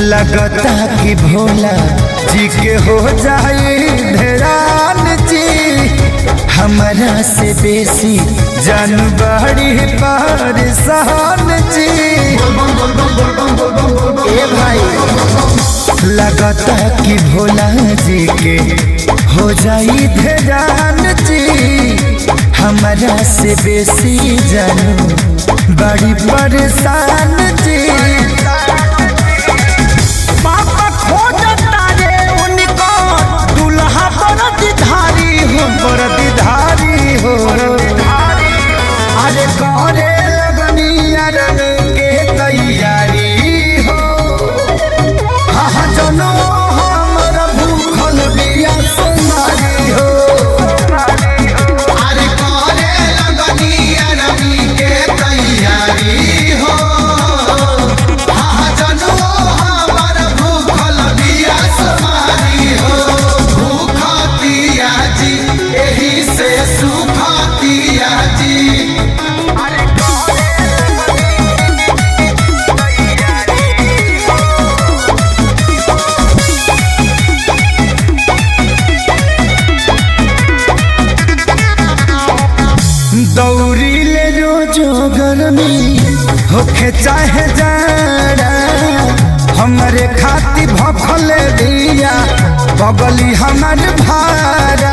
लगता कि भोला जी के हो जाए धरान जी हमारा से बेसी जानबाड़ी परेशान जी ए भाई लगता कि भोला जी के हो जाई धरान जी हमारा से बेसी जानू बड़ी परेशान जी पापा खोजता रे उनको दुल्हा बरदधारी हो बरदधारी हो अरे करे लगनिया रंग के तैयारी हो हाँ जनो हमर भूखल बिया सुनारी हो अरे करे लगनिया रवि के तैयारी हो हाँ जनो हमर भूखल बिया समारी हो भूखतिया जी एही से सुखतिया जी दौड़ी ले रोजो गर्मी होखे चाहे जाड़ा हमारे खाती भफल दिया बगली हमर भारा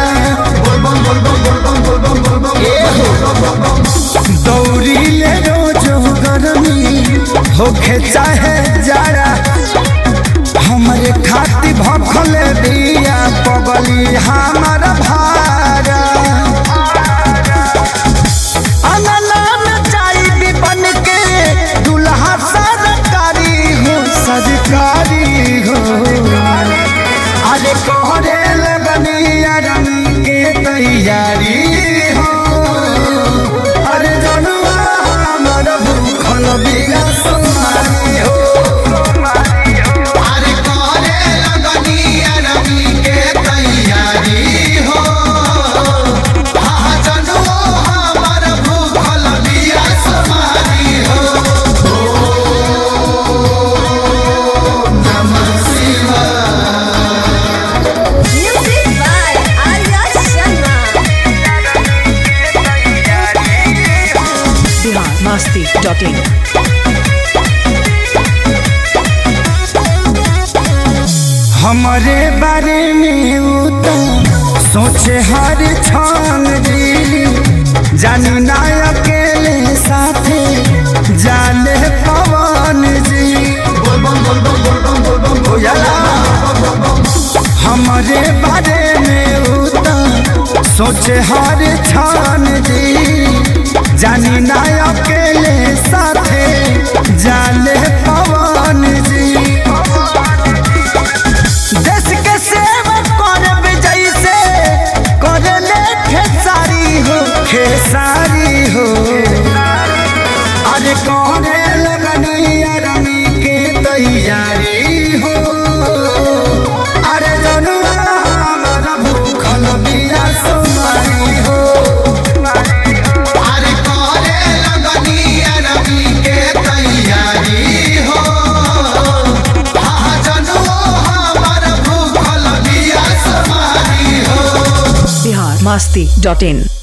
दौड़ी ले रोजो गर्मी होखे चाहे जाड़ा हमारे खाती भफल दिया बगली हमर भारा अनलान चाई भी बन के दुल्हा सरकारी हो सरकारी हो अरे कोहरे लगनिया रंग के तैयारी हो अरे जनुआ हमर भूखल बिया सुनारी हो अरे करे लगनिया रवि के तैयारी हो हाँ जनो हमर भूखल बिया समारी हो नमः शिवाय Music by Arya Sharma. biharmasti.in हमारे बारे में उ तो सोचे हर क्षण जी जानी ना अकेले साथे जाने पवन जी बुझला? हमारे बारे में उ तो सोचे हर क्षण जी जानी ना अकेले साथे जाने पवन जी देश के सेवा करब जैसे करले खेसारी हो खेसारी हो अरे करे लगनिया रमी के तैयारी हो अरे जनुआ हमर भूखल बिया सुमारी हो अरे करे लगनिया रवि के तैयारी हो हाँ जनो हमर भूखल बिया समारी हो biharmasti.in